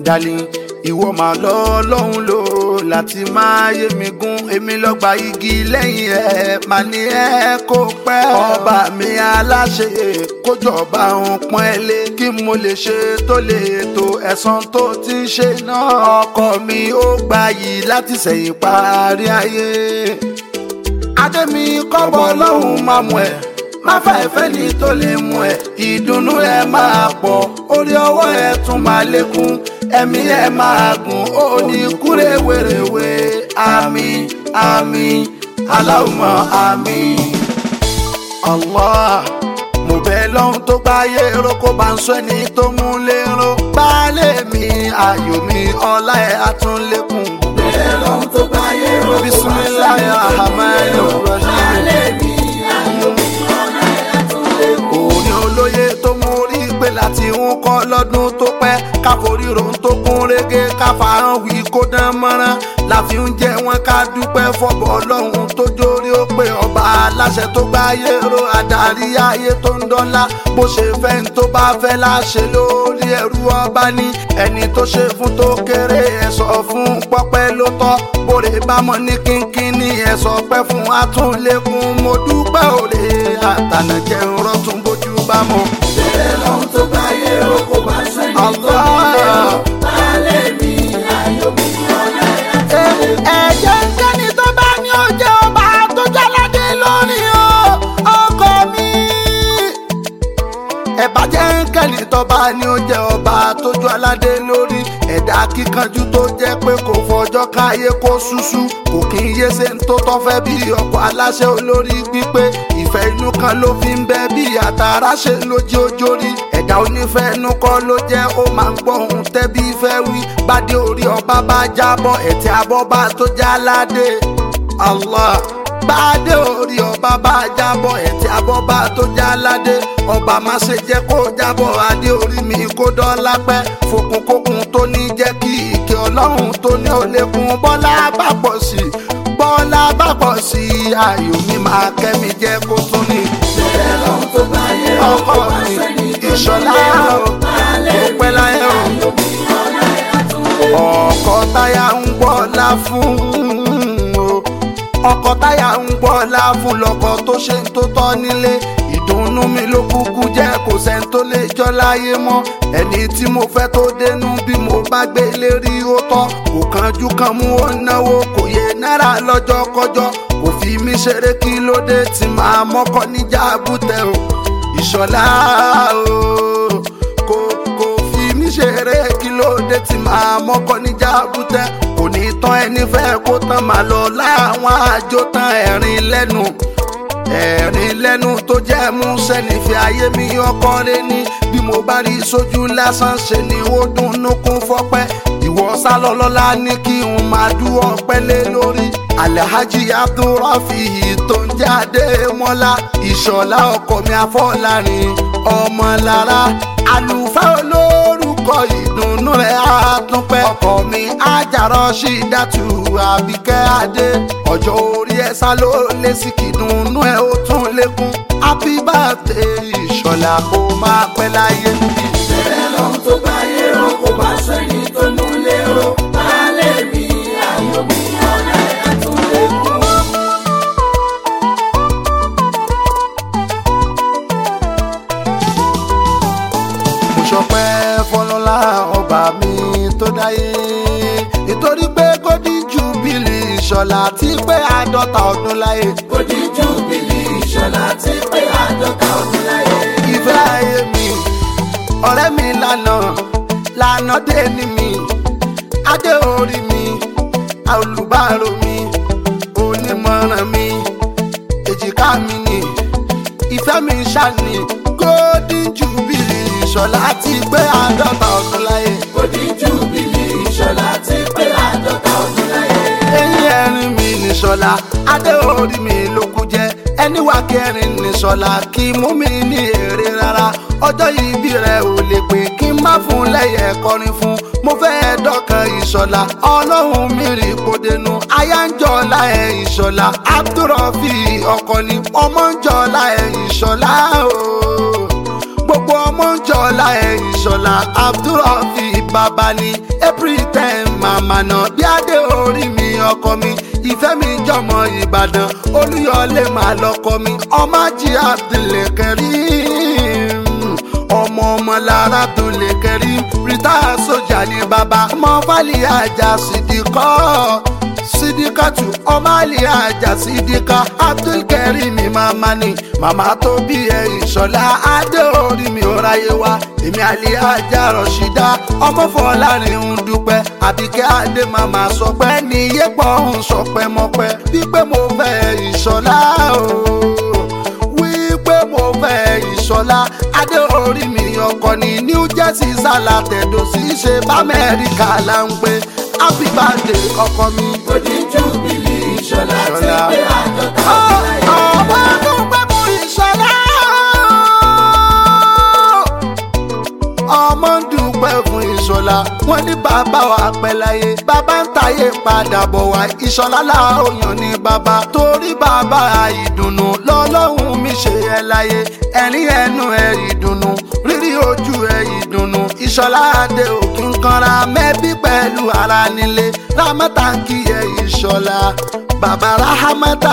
darling ìwọ máa lọ lọ́hùn lò láti máa yé mi gún èmi lọ́gbà igi lẹ́yìn ẹ̀ máa ní ẹ kó pẹ́. ọba mi aláṣẹ kójọba òun pọ́n ẹ lé kí mo lè ṣe tó lè tó ẹ̀san tó ti ń ṣe náà. ọkọ mi ó gbà yìí láti sẹ̀yìn parí ayé. adé mi kọ́bọ̀ lọ́hùn máa mú ẹ má fà ẹ̀fẹ́ ní tó lè mú ẹ ìdùnnú ẹ máa pọ̀ orí ọwọ́ ẹ tún máa lékún ẹ̀mí ẹ máa gùn ó ní kúrè wèrèwé àmín àmín aláwùmọ̀ àmín. Allah mo bẹ̀ lọ́hún tó gbáyé ro kó bá ń sọ ẹni tó mú lérò baálé mi ayọ̀ mi ọlá ẹ̀ àtúnlẹ̀kùn. bẹ́ẹ̀ lọ́hún tó gbáyé ro kó bá ń sọ ẹni tó mú lérò bisimilayi rahman rahim. òní olóye tó mú rí pé láti ń kọ́ lọ́dún tó pẹ́ káforí rohun tó kún régé káfàárọ̀ wí kó dán mọ́rán láfi ń jẹ wọn ká dúpẹ́ fọ́bọ̀ ọlọ́run tó jórí ó pé ọba aláṣẹ tó gbáyé ro adarí ayé tó ń dọ́là bó ṣe fẹ́ ń tó bá fẹ́ láṣẹ lórí ẹrú ọba ní ẹni tó ṣe fún tó kéré ẹ sọ fún pọ́pẹ́ ló tọ́ bóre bámọ́ ní kínkín ní ẹ sọ pẹ́ fún atúnlẹ̀kùn mo dúpẹ́ òde àtànàjẹ́ ń rọ́tún bójú bá mọ́. bẹ́ẹ̀ lọ́hún tó gbáyé ro kó bá ń sọ ẹni tó mú lérò baálé mi ayọ̀ mi ọlá ẹ̀ àtúnlẹ̀kùn. ẹ̀jẹ̀ ń kẹ́ni tó bá ní ó jẹ́ ọba tó jáládé lórí o ọkọ mi. ẹ̀bàjẹ́ ń kẹ́ni tó bá ní ó jẹ́ ọba tó jọ aládé lórí ẹ̀dá kíkanjú tó jẹ́ pé kò fọjọ́ káyé kó ṣúṣú kò kí n yé ṣe ń tó tọ́ fẹ́ bí ọkọ̀ aláṣẹ olórí gbígbé ìfẹ́ inú kan ló fi ń bẹ bí àtàrà ṣe lójú ojórí ẹ̀dá onífẹ́ inú kọ́ ló jẹ́ ó máa ń gbọ́ ohun tẹ́bí fẹ́ wí bádé orí ọba bá jábọ̀ ẹ̀tẹ́ abọ́bá tó já ládé Allah bádé orí ọba bá jábọ̀ ẹ̀tẹ́ abọ́bá tó já ládé ọba má ṣe jẹ́ kó jábọ̀ adé orí mi kó dọ́lá pẹ́ fòkùnkókun tó ní jẹ́ kí ìkẹ́ ọlọ́run tó ní òlékun bọ́lá bá pọ̀ sí i bọ́lá bá pọ̀ sí i ayò mi máa kẹ́mi jẹ́ kó tún ní bẹ́ẹ̀ lọ́hún tó gbáyé ro ọkọ kó bá ń mi sọ ẹni tó mú ìṣọ̀lá lérò o baálé ó mi pẹ́ láyé o ayọ̀ mi ọlá ẹ̀ àtúnlẹ̀kùn. ọkọ táyà ń gbọ́lá fún o ọkọ táyà ń gbọ́lá fún lọkọ tó ṣe ń tó tọ́ nílé ìdùnnú mi ló kúkú jẹ́ kò sẹ́ni tó lè jọ láyé mọ́ ẹni tí mo fẹ́ tó dénú bí mo bá gbé lérí ó tọ́ kò kánjú kan mú ó náwó kò yé náírà lọ́jọ́ kọjọ́ kò fi mí ṣeré kí ló dé tí màá mọ́kọ́ níjà bútẹ́ o ìṣọ̀lá o kò kò fi mí ṣeré kí ló dé tí màá mọ́kọ́ níjà bútẹ́ kò ní tán ẹni fẹ́ kó tán màá lọ láwọn àjò tán ẹ̀rín lẹ́nu ẹ̀rín lẹ́nu tó jẹ́ mú sẹ́ni fi ayé mi ọkọ rẹ ní bí mo bá rí sójú lásán ṣe ni ó dunnú kún fọ́pẹ́ ìwọ sálọ lọ́la ní kí n máa dú ọpẹ́ lé lórí alhaji abdulrafi tó ń jáde mọ́lá ìṣọ̀lá ọkọ mi afọ́lárin ọmọlára àlùfáà olórúkọ ìdùnnú rẹ̀ àtúnpẹ́ ọkọ mi ajarọ̀ sí dàtú àbíkẹ́ adé ọjọ́ orí ẹ̀ sá ló lé sí kìdùnnú ẹ̀ ó tún lékún happy birthday ìṣọ̀lá kó máa pẹ́ láyé níbí. bẹ́ẹ̀ lọ́hún tó gbáyé ro kó bá ń sọ ẹni tó mú lérò baálé mi ayọ̀ mi ọlá ẹ̀ àtúnlẹ̀kùn. mo ṣọpẹ́ fọlọ́lá ọba mi tó dáyé nítorí pé kódì júbìlì ìṣọ̀lá ti pé àádọ́ta ọdún láyé Bódì júbìlì ìṣọ̀lá ti pé àádọ́ta ọdún láyé. ìfẹ́ ayé mi ọ̀rẹ́ mi lànà lànà dé ní mi adé orí mi olùbárò mi onímọ̀ràn mi èjìká mi ni ìfẹ́ mi ṣàní golden jubilee ìṣọ̀lá ti pé àádọ́ta ọdún láyé. Bódì júbìlì ìṣọ̀lá ti pé àádọ́ta ọdún láyé. eyín ẹrin mi nìṣọlá adé orí mi ló kú jẹ ẹni wà kẹrin nìṣọlá kì í mú mi ní èrè rárá ọjọ́ ìbí rẹ̀ ò lè pè kí n má fún lẹ́yẹ kọrin fún mo fẹ́ dọ́kan ìṣọlá ọlọ́run mi rí kó dénú aya ń jọlá ẹ̀ ìṣọlá abdulrafi ọkọ ni ọmọ ń jọlá ẹ̀ ìṣọlá o gbogbo ọmọ ọmọ ń jọlá ẹ̀yìn ṣọlá abdulrafi bàbá ni april ten màmá náà bí adé orí mi ọkọ mi ìfẹ́ mi jọmọ ìbàdàn olúyọlé màá lọkọ mi ọmọ jí abdulkareem ọmọ ọmọ lára abdulkareem rita sójà ni bàbá ọmọ fàlì àjà sídìkọ́ sídìkàtù ọmọ àlè àjà sídìkà abdulkareem màmá ni màmá tó bí ẹ ìṣọlá adé orí mi ò ráyé wá èmi àlè àjà rọ̀ṣídà ọmọ fọlárin ń dúpẹ́ àbíkẹ́ adé màmá sọ pé ní yépọ̀ ń sọpẹ́ mọ́pẹ́ wípé mo fẹ́ ìṣọlá o wípé mo fẹ́ ìṣọlá adé orí mi ọkọ ní new jersey sálà tẹ̀dọ̀ sí ṣe bá amẹ́ríkà là ń pè happy birthday ọkọ mi. Odi júbìlì ìṣọ̀lá ti pé àádọ́ta ọdún láyé. ọmọ ọdún pẹ́ mú ìṣọlá. ọmọ ń dúpẹ́ fún ìṣọlá wọn ní bàbá wa pẹ́ láyé bàbá ń tayé padà bọ̀ wá ìṣọlá láòyàn ní bàbá torí bàbá ìdùnnú lọ́lọ́hún mi ṣe ẹ láyé ẹ̀rín ẹnu ẹ̀ ìdùnnú rírí ojú ẹ̀ ìdùnnú ìṣọlá adé òkín kanra mẹ́bí pẹ̀lú ara nílé rámọ́tà ń kí ẹ ìṣọlá bàbá ráhámọ́tà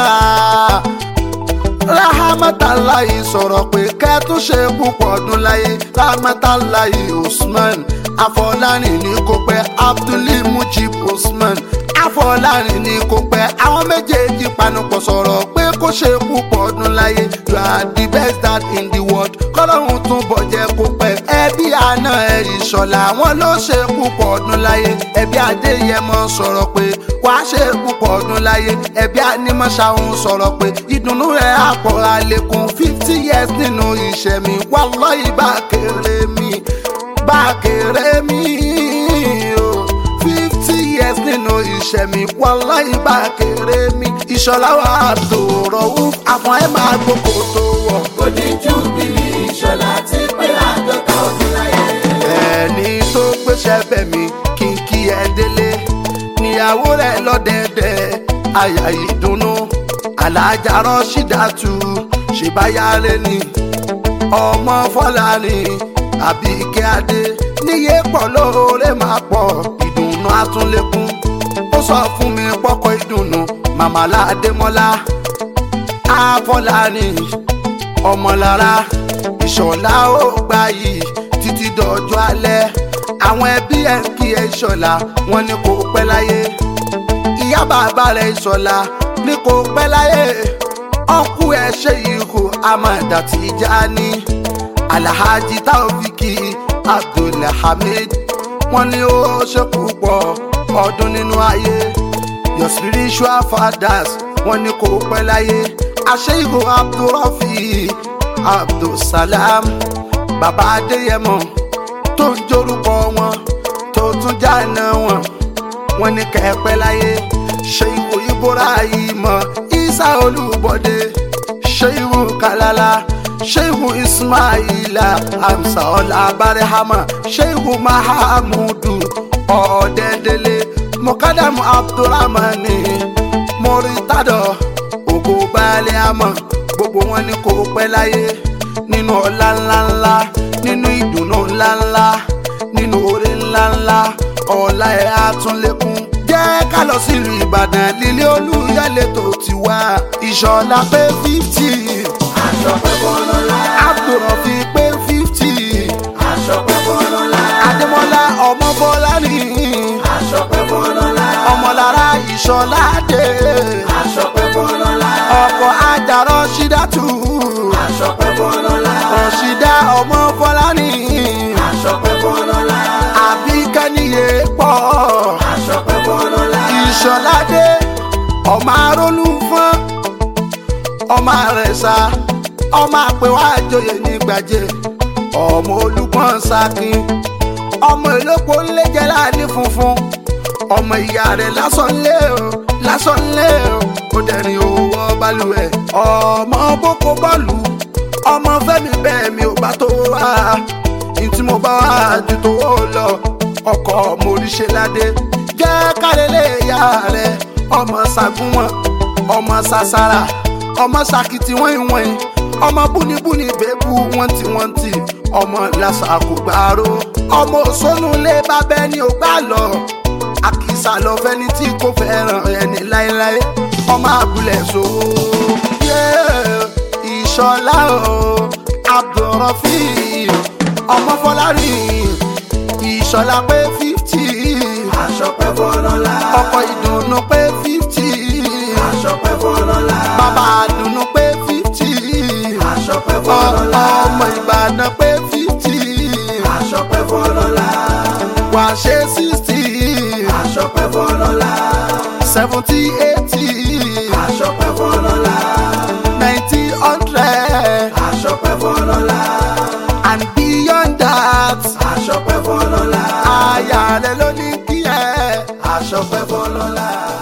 rahamatalayi sọ̀rọ̀ pé kẹ́tún ṣe púpọ̀ ọdún láyé rahamatalayi usman afọlárin ní kò pẹ́ abdulmujib usman afọlárin ní kò pẹ́ àwọn méjèèjì panupọ̀ sọ̀rọ̀ pé kó ṣe púpọ̀ ọdún láyé you are the best dad in the world kọ́lọ́run tún bọ̀ jẹ́ kó pẹ́ ẹbí àná ẹ̀rì ṣọ̀la wọn ló ṣe púpọ̀ ọdún láyé ẹbí adéyẹmọ sọ̀rọ̀ pé wàá ṣe púpọ̀ ọdún láyé ẹbí anímọ̀ṣáhùn sọ̀rọ̀ pé ìdùnnú rẹ̀ àpọ̀ àlékún fifty years nínú ìṣẹ̀mí wàlọ́yì bá kéré mi bá kéré mi o fifty years nínú ìṣẹ̀mí wàlọ́yì bá kéré mi ìṣọ̀lá wa tó rọ̀wú àfọ̀n ẹ̀ máa gbogbo tó wọ̀. Odi júbìlì ìṣọ̀lá ti pé àádọ́ta ọdún láyé. ẹni tó gbéṣẹ́ bẹ̀ mí kí n kí ẹ délé níyàwó rẹ̀ lọ́dẹ̀ẹ̀dẹ̀ àyà ìdùnnú alájà rọ́ṣídàtú ṣèbáyárẹ́ ni ọmọ fọláni àbíkẹ́ adé níyé pọ̀ lóore máa pọ̀ ìdùnnú àtúnlẹ̀kùn ó sọ fún mi pọ́kọ ìdùnnú màmá ládémọ́lá àfọláni ọmọlára ìṣọ̀lá ó gbà yìí títí dọjọ́ alẹ́ àwọn ẹbí ẹ̀ ń kí ẹ ìṣọ̀lá wọn ní kò pẹ́ láyé ìyá bàbá rẹ̀ ìṣọ̀lá ní kò pẹ́ láyé ọkú ẹ̀ ṣe ìhù amada Tijani alhaji taofiki abdulhamid wọn ní ó ṣe púpọ̀ ọdún nínú ayé your spiritual fathers wọn ní kò pẹ́ láyé àṣeyìkò abdulrafi abdulsalam bàbá adéyẹmọ tó ń jórúkọ wọn tó tún jáná wọn wọn ní kẹ́pẹ́ láyé ṣèyíkò ibrahim isa olúbọdé ṣèyíkò kalala ṣèyíkò ismaila hamsa ọlá barahama ṣèyíkò mahamudu ọ̀ọ́dẹ́dẹ́lẹ́ mọ̀kádàmù abdulrahmani mọ̀rítàdọ̀ ògo baálé àmọ́ gbogbo wọn ní kò pẹ́ láyé nínú ọlá ńláńlá nínú ìdùnnú ńláńlá nínú oore ńláńlá ọlá ẹ̀ á tún lékún. jẹ́ ká lọ sílùú ìbàdàn lílé olúyọ̀lé tó ti wá ìṣọ̀lá pé fifty Aṣọ pẹ́ bọ́lọ́lá. abdulrafi pé fifty Aṣọ pẹ́ bọ́lọ́lá. adémọlá ọmọ bọ́lá ní Aṣọ pẹ́ bọ́lọ́lá. ọmọlára ìṣọ̀lá dé Aṣọ pẹ́ bọ́lọ́lá. ọkọ̀ ajarọ̀ ṣídàtú Aṣọ pẹ́ bọ́lọ́lá. ọ̀ṣídà ọmọ bọ́lá ní Aṣọ pẹ́ bọ́lọ́lá. àbí kẹ́niyè pọ̀ Aṣọ pẹ́ bọ́lọ́lá. ìṣọ̀ládé ọmọ arólú fún ọmọ àrẹ̀sà ọmọ àpèwà àjòyè ní gbàjẹ ọmọ olùpọ̀n sakin ọmọ ìlópo ńlẹ́jẹ̀ láàní funfun ọmọ ìyá rẹ̀ lásán lé o lásán lé o ó dẹ̀rìn owó balùwẹ̀ ọmọ boko bọ́ọ̀lù ọmọ fẹ́mi bẹ́ẹ̀ mi ò bá tó wá ntí mo bá wá ju tó lọ ọkọ̀ moríṣẹ́ ládé jẹ́ kálẹ̀lẹ̀ ìyá rẹ̀ ọmọ sagunwọ̀n ọmọ sasara ọmọ sakiti wọ́n ìwọ̀n ọmọ búnibúni bẹ́ẹ̀bù wọ́n ti wọ́n ti ọmọ làṣà kò gbàró ọmọ òṣónú lé bábẹ́ ni ò gbà lọ àkìsà lọ fẹ́ni tí kò fẹ́ràn ẹni láéláé ọmọ abúlé sòwò ìṣọlá o abdulrafi ọmọ fọlárin ìṣọlá pé fifty aṣọ pẹ́ fọlọ́lá. ọkọ̀ ìdùnnú pé fifty aṣọ pẹ́ fọlọ́lá. bàbá àdùnnú pé fifty aṣọ pẹ́ fọlọ́lá. ọmọ ìbàdàn pé fifty aṣọ pẹ́ fọlọ́lá. wàá ṣe sixty aṣọ pẹ́ fọlọ́lá. seventy eighty aṣọ pẹ́ fọlọ́lá. ninety hundred aṣọ pẹ́ fọlọ́lá. and beyond that aṣọ pẹ́ fọlọ́lá. àyà rẹ ló ní kí ẹ. aṣọ pẹ́ fọlọ́lá.